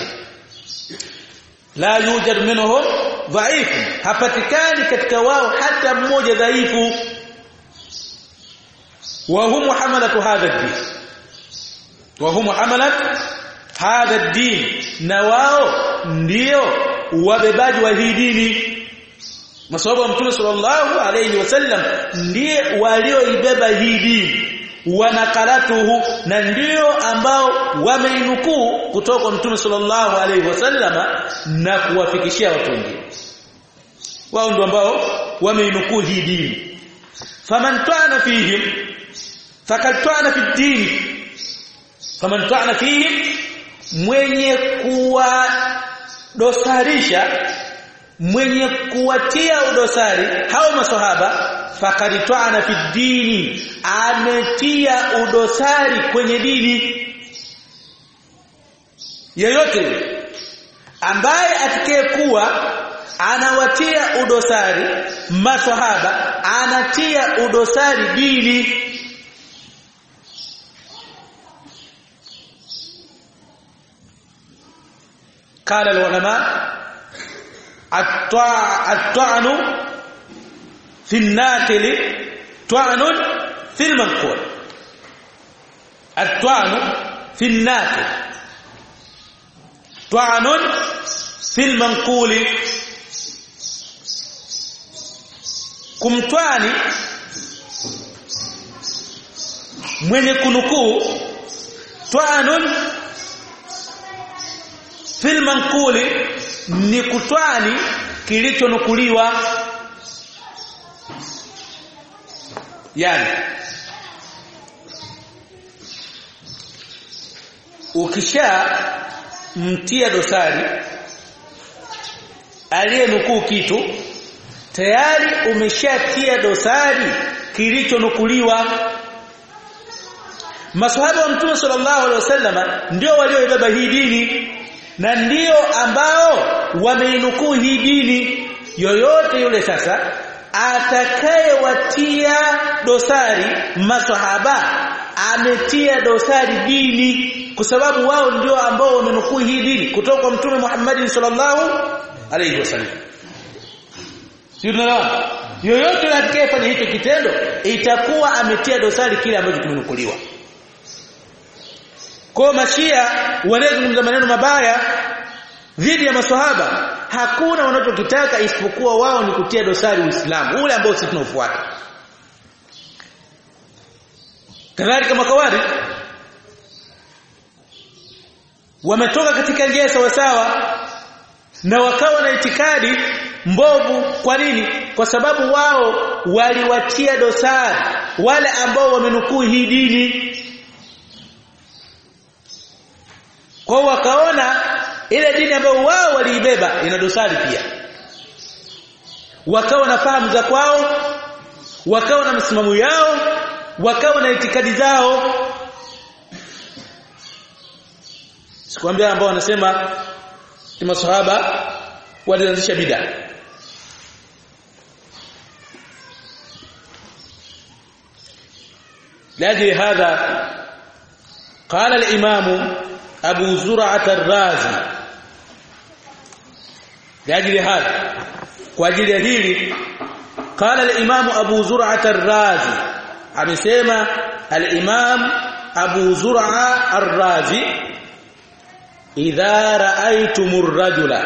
la yujadu minhum dhaifu hapatikani katika wao hata mmoja dhaifu wa hum hamalatu hadha ad-din wa hum hamalatu hadha ad-din na wao ndio wabebaji wa hii dini masababu ya mtume sallallahu alayhi wasallam ndiye walioibeba hii dini wanakaratuhu na ndio ambao wameinukuu kutoka kwa mtume sallallahu alayhi wasallama na kuwafikishia watu wengine wao ndio ambao wameinukuu hii dini faman ta'ana fihim fakad ta'ana fi dini faman ta'ana fihim mwenye kuwa dosarisha mwenye kuwatia udosari hao maswahaba fakaritwana fi dini ametia udosari kwenye dini yeyote ambaye atakayekuwa anawatia udosari maswahaba anatia udosari dini قال العلماء الطعن في الناقل طعن في المنقول الطعن في الناقل طعن في المنقول kumtwani mwenye kunukuu twanun fil manquli ni kutwani kilichonukuliwa yani ukisha mtia dosari aliyenukuu kitu tayari umeshatia dosari kilichonukuliwa maswahaba wa mtume sallallahu alaihi wasallama ndio walioibeba hii dini na ndio ambao wameinukuu hii dini yoyote yule sasa atakayewatia dosari maswahaba ametia dosari dini kwa sababu wao ndio ambao wamenukuu hii dini kutoka kwa mtume Muhammad sallallahu alaihi wasallam sio yoyote atakayefanya hicho kitendo itakuwa ametia dosari kile ambacho kimenukuliwa kwa mashia wanazungumza maneno mabaya dhidi ya maswahaba hakuna wanachokitaka isipokuwa wao ni kutia dosari Uislamu ule ambao sisi tunaofuata kadhalika makawari wametoka katika njia sawa sawa na wakawa na itikadi mbovu kwa nini kwa sababu wao waliwatia dosari wale ambao wamenukuu hii dini kwa wakaona ile dini ambayo wao waliibeba ina dosari pia wakawa na fahamu za kwao wakawa na msimamo yao wakawa na itikadi zao sikwambia ambao wanasema ni maswahaba walianzisha bid'a لاجل هذا قال الإمام أبو زرعة الرازي لاجل هذا واجل هذه قال الإمام أبو زرعة الرازي amesema al-Imam Abu Zur'a Ar-Razi idha ra'aytumur rajula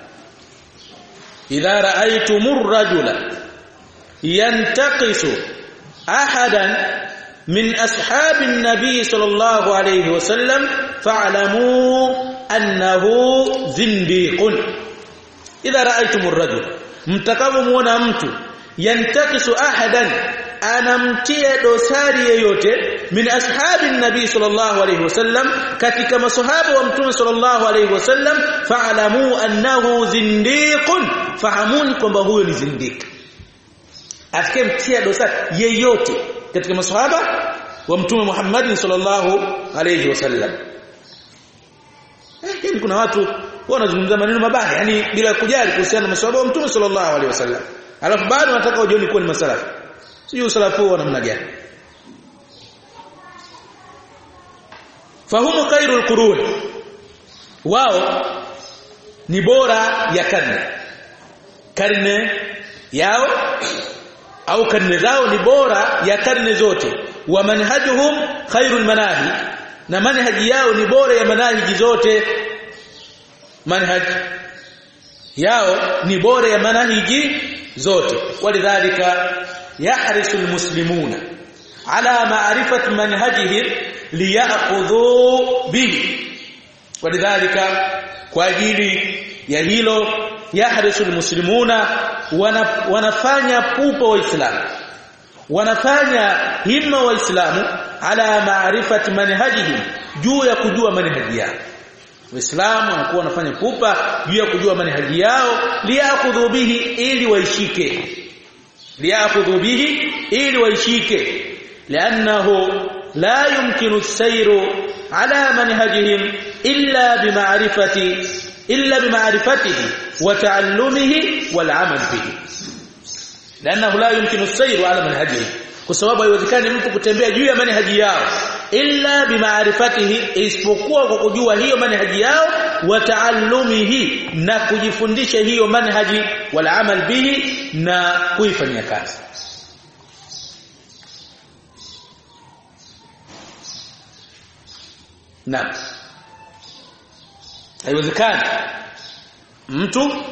idha ra'aytumur rajula yantaqisu ahadan min ashabin nabiy sallallahu alayhi wasallam fa'lamu annahu zindiqun idha ra'aytumur rajula mtakapomuona mtu yantaqisu ahadan anamtia dosari yeyote min ashabi nabii sallallahu alayhi wasallam katika masahaba wa mtume sallallahu alayhi wasallam fa'lamu annahu zindiqun fahamuni kwamba huyo ni zindiq atakayemtia dosari yeyote katika masahaba wa mtume Muhammad sallallahu alayhi wasallam eh kuna watu wanazungumza maneno mabaya yani bila kujali kuhusiana na masahaba wa mtume sallallahu alayhi wasallam alafu bado wanataka wajioni kuwa ni masalafi sio usalafu wa namna gani fahumu khairul qurun wao ni bora ya karne karne yao au karne zao ni bora ya karne zote wa manhajuhum khairul manahi na manhaji yao ni bora ya manhaji zote manhaj yao ni bora ya manhaji zote walidhalika يحرص المسلمون على معرفة منهجهم ليأخذوا به ولذلك kwa ajili ya hilo yahrisul muslimuna wanafanya pupa waislamu wanafanya himma waislamu ala maarifati manhajihim juu ya kujua manhaji yao waislamu wanakuwa wanafanya pupa juu ya kujua manhaji yao liyakhudhu bihi ili waishike liyakhudhu bihi ili waishike lianahu la yumkinu as-sayru ala manhajihim illa bima'rifati illa bima'rifatihi wa ta'allumihi wal 'amal bihi lianahu la yumkinu as-sayru ala manhajihim kwa sababu haiwezekani mtu kutembea juu ya manhaji yao illa bimaarifatihi isipokuwa kwa kujua hiyo manhaji yao wa taallumihi na kujifundisha hiyo manhaji wal amal bihi na kuifanyia kazi na haiwezekani mtu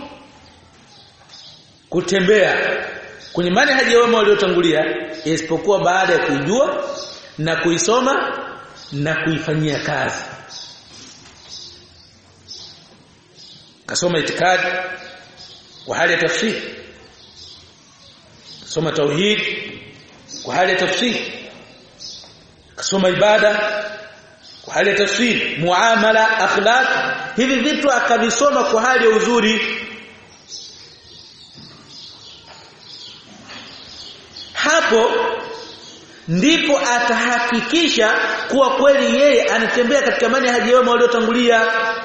kutembea kwenye manhaji ya wema waliotangulia isipokuwa baada ya kuijua na kuisoma na kuifanyia kazi kasoma itikadi kwa hali ya tafsiri kasoma tauhid kwa hali ya tafsiri kasoma ibada kwa hali ya tafsiri muamala akhlaq hivi vitu akavisoma kwa hali ya uzuri hapo ndipo atahakikisha kuwa kweli yeye anatembea katika manhaji wema waliotangulia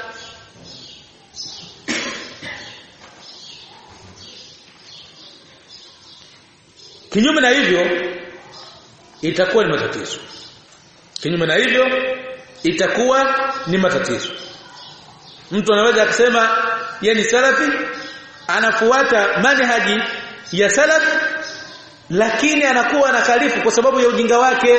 kinyume na hivyo itakuwa ni matatizo kinyume na hivyo itakuwa ni matatizo mtu anaweza akasema yeye ni salafi anafuata manhaji ya salaf lakini anakuwa anakalifu kwa sababu ya ujinga wake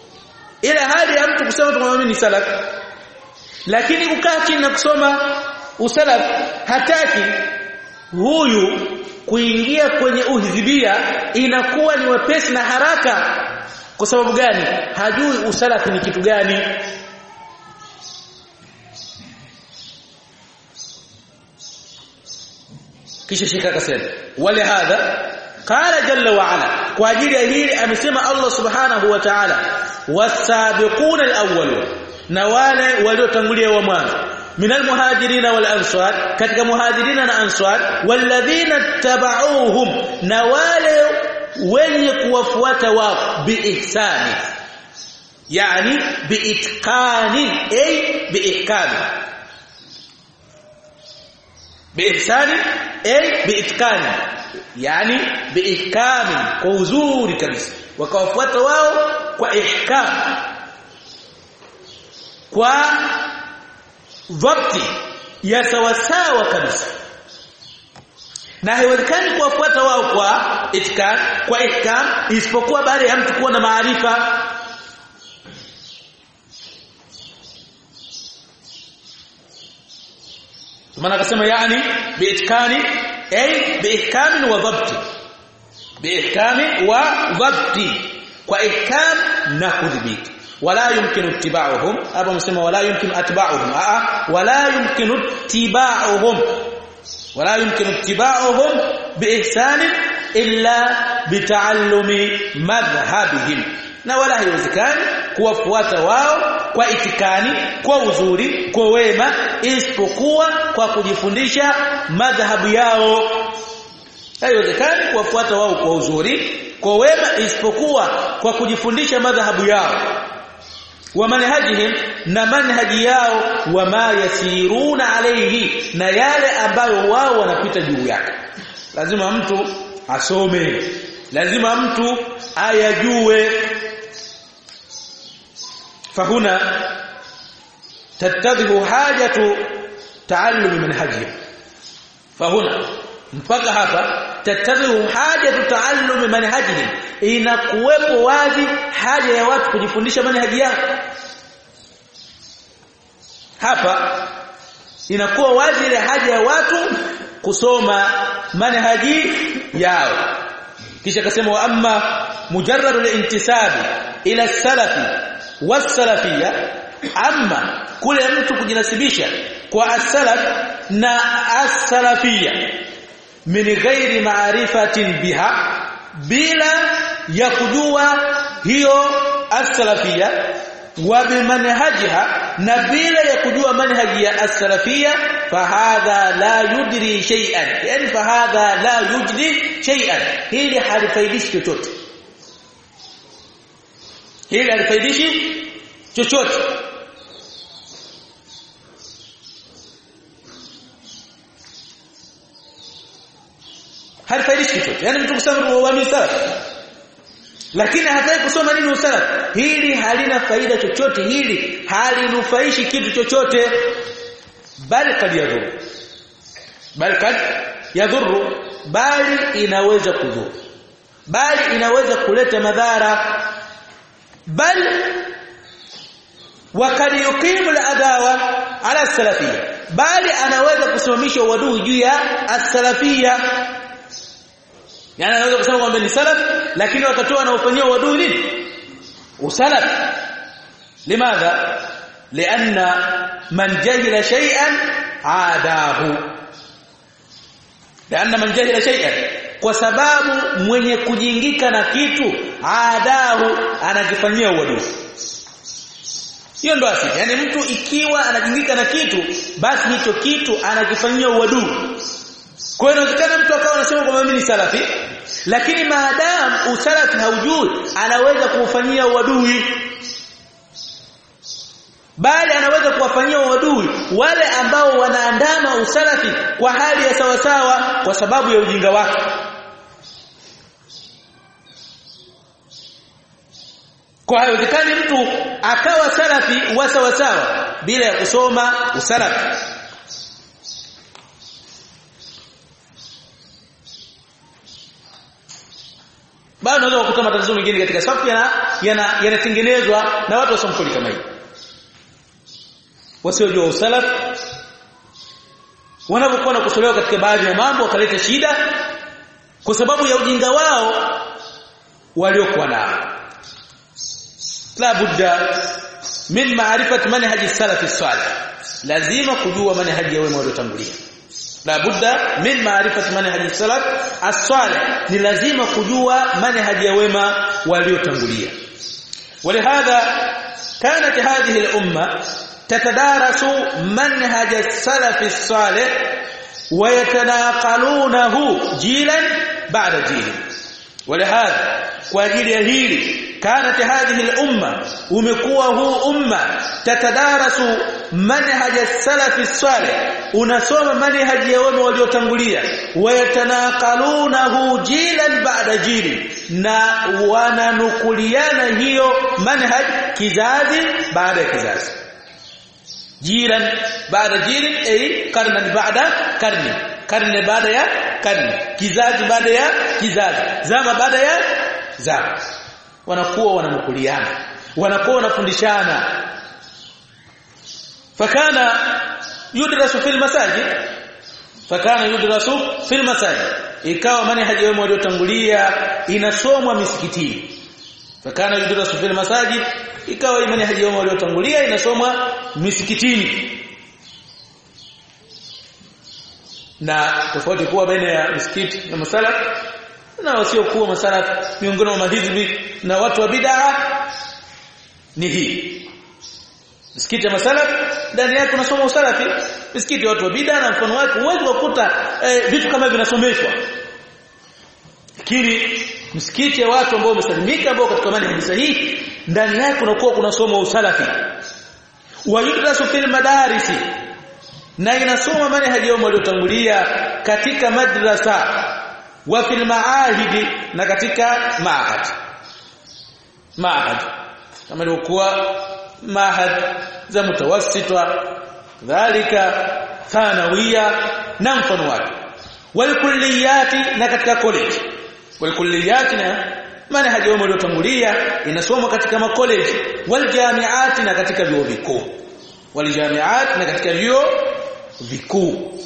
ile hali ya mtu kusema tu mimi ni salaf lakini kukaa chini na kusoma usalaf hataki huyu kuingia kwenye uhizibia inakuwa ni wepesi na haraka kwa sababu gani hajui usalafi ni kitu gani kisha shika akasema wale hadha qala jalla wa ala kwa ajili ya hili amesema Allah subhanahu wa ta'ala wasabiquna alawwalun na wale waliotangulia wa mwanzo minal muhajirina wal ansar katika muhajirina na ansar walladhina tabauhum na wale wenye kuwafuata wao biihsani yani biitqani ay biihkami biihsani ay biitqani yani biihkami kwa uzuri kabisa wakawafuata wao kwa ihkam kwa dhabti ya sawasawa kabisa na haiwezekani kuwafuata wao kwa itkan kwa ihkam isipokuwa baada ya mtu kuwa na maarifa maana akasema yani biitkani ay biihkam wa dhabti biihkam wa dhabti kwa ihkam na kudhibiti wala yumkinu ittiba'uhum hapa msema wala yumkinu atba'uhum a wala yumkinu ittiba'uhum ولا يمكن اتباعهم باحسان الا بتعلم مذهبهم na wala haiwezekani kuwafuata wao kwa itikani kwa uzuri kwa wema isipokuwa kwa kujifundisha madhhabu yao haiwezekani kuwafuata wao kwa uzuri kwa wema isipokuwa kwa kujifundisha madhhabu yao wa manhajihim na manhaji yao wa ma yasiruna alayhi na yale ambayo wao wanapita juu yake lazima mtu asome lazima mtu ayajue fahuna tattadhihu hajatu taallum manhajihim fahuna mpaka hapa tattadhihu hajatu taallum manhajihim inakuwepo wazi haja ya watu kujifundisha manhaji yao hapa inakuwa wazi ile haja ya watu kusoma manhaji yao kisha akasema wa amma mujarrad al-intisabi ila salafi was-salafiyya amma kule mtu kujinasibisha kwa as-salaf na as-salafiyya min ghairi ma'rifatin biha bila ya kujua hiyo as-salafiyya wa bimanhajiha na bila ya kujua manhaji ya as-salafiyya fahadha la yudri shay'an yani fahadha la yudri shay'an hili halifaidishi chochote hili halifaidishi chochote halifaidishi chochote yani mtu kusema wa salaf lakini hataki kusoma nini usalaf hili halina faida chochote hili halinufaishi kitu chochote bali kad yadhuru bali kad yadhuru bali inaweza kudhuru bali inaweza kuleta madhara bali wakad yuqimu al-adawa ala salafiyya bali anaweza kusimamisha uadui juu ya as-salafiyya yani anaweza kusema kwamba ni salaf lakini wakati wanaofanyia uadui nini usalaf limadha lianna man jahila shay'an aadahu lianna man jahila shay'an kwa sababu mwenye kujingika na kitu aadahu anakifanyia uadui hiyo ndo asili yani mtu ikiwa anajingika na kitu basi hicho kitu anakifanyia uadui kwa hiyo inawezekana mtu akawa anasema kwamba mimi ni salafi lakini maadamu usalafi haujui anaweza kuufanyia uadui bali anaweza kuwafanyia uadui wale ambao wanaandama usalafi kwa hali ya sawasawa kwa sababu ya ujinga wake kwa haiwezekani mtu akawa salafi wa sawasawa bila ya kusoma usalafi bado unaweza kukuta matatizo mengine katika safu yana yanatengenezwa yana na watu wasomkoli kama hivi wasiojua usalaf wanapokuwa nakosolewa katika baadhi ya mambo wakaleta shida kwa sababu ya ujinga wao waliokuwa nao la budda min ma'rifati manhaji salafi salih lazima kujua manhaji ya wema waliotangulia la budda min ma'rifati manhaji salaf as-salih ni lazima kujua manhaji ya wema waliotangulia ولهذا كانت هذه الامه تتدارس منهج السلف الصالح ويتناقلونه جيلا بعد جيل ولهذا kwa ajili ya hili kanat hadhihi al-umma umekuwa huu umma tatadarasu manhaj as-salaf as-salih unasoma manhaj ya wema waliotangulia wayatanaqalunahu jilan ba'da jili na wananukuliana hiyo manhaj kizazi baada ya kizazi jiran baada jilin ay karnan baada karni karne baada ya karne kizazi baada ya kizazi zama baada ya zama wanakuwa wananukuliana wanakuwa wanafundishana fakana yudrasu fil masajid fakana yudrasu fil masajid ikawa manhaji wao waliotangulia inasomwa misikitini fakana yudrasu fil masajid ikawa imani hajioma waliotangulia inasomwa misikitini na tofauti kuwa baina ya misikiti na masala na wasiokuwa masala miongoni mwa mahizbi na watu wa bid'a ni hii misikiti ya masala ndani yake unasoma usalafi misikiti ya watu wa bid'a na mfano wake huwezi kukuta eh, vitu kama vinasomeshwa lakini msikiti ya watu ambao wamesalimika ambao katika manhaji sahihi ndani yake kunakuwa kunasoma usalafi wa yudrasu fil madarisi na inasoma manhaji yao waliotangulia katika madrasa wa fil maahidi na katika maahad maahad kama ilikuwa maahad za mutawassita dhalika thanawia na mfano wake wal kulliyati na katika college wal kulliyati na manhaji wao waliotangulia inasomwa katika makoleji wal jami'at na katika vyuo vikuu wal jami'at na katika vyuo vikuu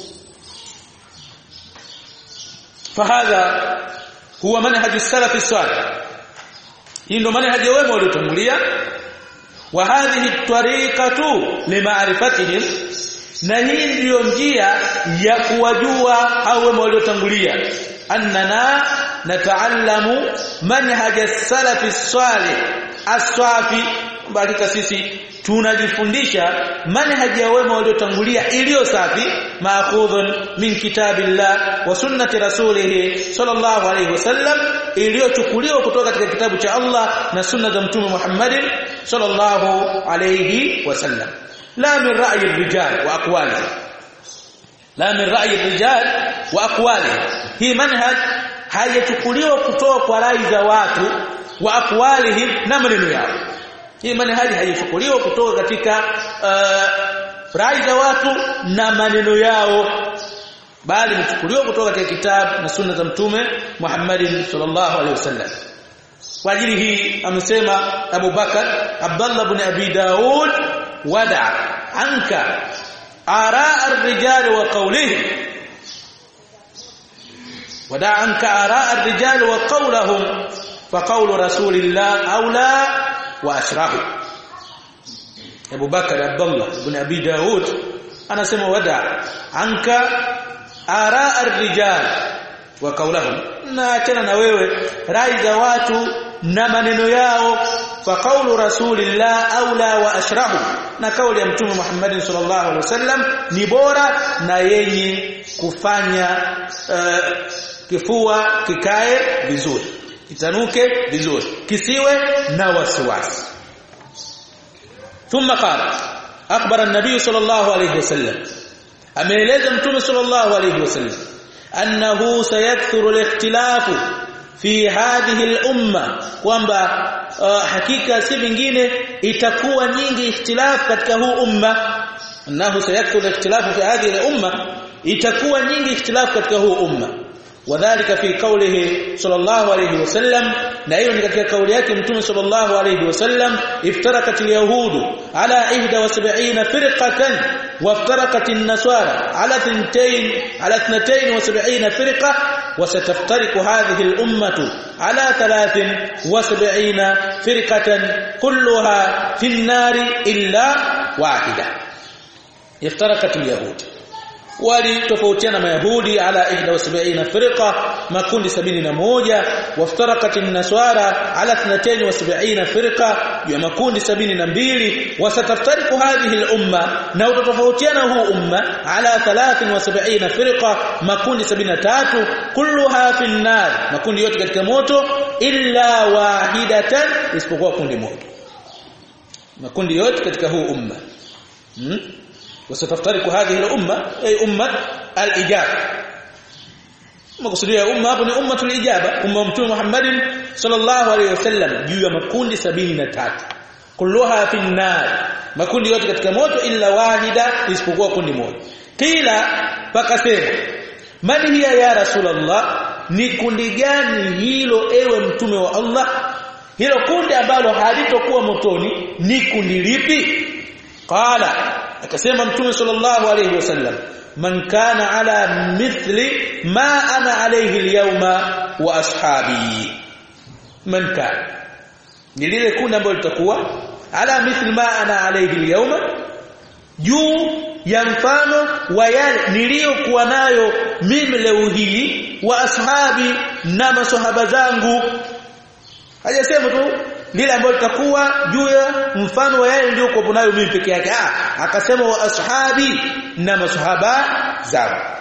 fahadha huwa manhaj as-salaf as-salih hii ndio manhaji wao waliotangulia wa hadhihi tariqatu lima'rifatihim na hii ndiyo njia ya kuwajua hao wema waliotangulia annana nataallamu manhaj as-salaf as-salih as-safi hakika sisi tunajifundisha manhaji ya wema waliotangulia iliyo safi maakhudhun min kitabillah wa sunnati rasulih sallallahu alayhi wasallam iliyochukuliwa kutoka katika kitabu cha Allah na sunna za mtume Muhammad sallallahu alayhi wasallam la min ra'yi ar-rijal wa aqwalihi la min ra'yi ar-rijal wa aqwalihi hii manhaj hayachukuliwa kutoka kwa rai za watu wa aqwalihim na maneno yao hii manhaji haichukuliwa kutoka katika uh, rai za watu na maneno yao bali imechukuliwa kutoka katika kitabu na sunna za mtume Muhammad sallallahu alaihi wasallam kwa ajili hii amesema Abu Bakar Abdullah ibn Abi Daud wada anka ara ar-rijal wa qawlihim wada anka ara ar-rijal wa qawlahum fa qawlu rasulillah aula wa ashrahu Abu Bakar Abdullah ibn Abi Daud anasema wada anka ara ar-rijal wa qawlahum na achana na wewe rai za watu na maneno yao fa qawlu rasulillah aula wa ashrahu na kauli ya mtume Muhammad sallallahu alaihi wasallam ni bora na yenye kufanya uh, kifua kikae vizuri kitanuke vizuri kisiwe na wasiwasi thumma qala akhbara an-nabiy sallallahu alayhi wasallam ameeleza mtume sallallahu alayhi wasallam annahu sayakthuru al-ikhtilafu fi hadhihi al-umma kwamba uh, hakika si vingine itakuwa nyingi ikhtilafu katika huu umma annahu sayakthuru al-ikhtilafu fi hadhihi al-umma itakuwa nyingi ikhtilafu katika huu umma wadhālika fi qawlihi sallallahu alayhi wasallam na hiyo ni katika kauli yake mtume sallallahu alayhi wasallam iftarakat alyahudu ala 71 firqatan وافترقت النصارى على 2 على 72 فرقه وستفترق هذه الامه على 73 فرقه كلها في النار الا واحده افترقت اليهود walitofautiana mayahudi ala 71 firqa makundi 71 waftarakat an-nasara ala 72 firqa ya makundi 72 wasataftariku hadhihi al-umma na utatofautiana huu umma ala 73 firqa makundi 73 kulluha fi an-nar makundi yote katika moto illa wahidatan isipokuwa kundi moja makundi yote katika huu umma hmm? وستفترق هذه الامه اي امه الاجابه makusudia umma hapo ni ummatul ijaba umma mtume Muhammad sallallahu alaihi wasallam juu ya makundi 73 kulluha fi nar makundi yote katika moto illa wahida isipokuwa kundi moja kila pakasema man hiya ya rasulullah ni kundi gani hilo ewe mtume wa Allah hilo kundi ambalo halitokuwa motoni ni kundi lipi qala akasema mtume sallallahu alayhi wasallam man kana ala mithli ma ana alayhi alyawma wa ashabi man kana ni lile kundi ambalo litakuwa ala mithli ma ana alayhi alyawma juu ya mfano wa yale niliyokuwa nayo mimi leo hii wa ashabi na maswahaba zangu hajasema tu lile ambalo litakuwa juu ya mfano wa yale ndio kwa nayo mimi peke yake ah akasema wa ashabi na masahaba zangu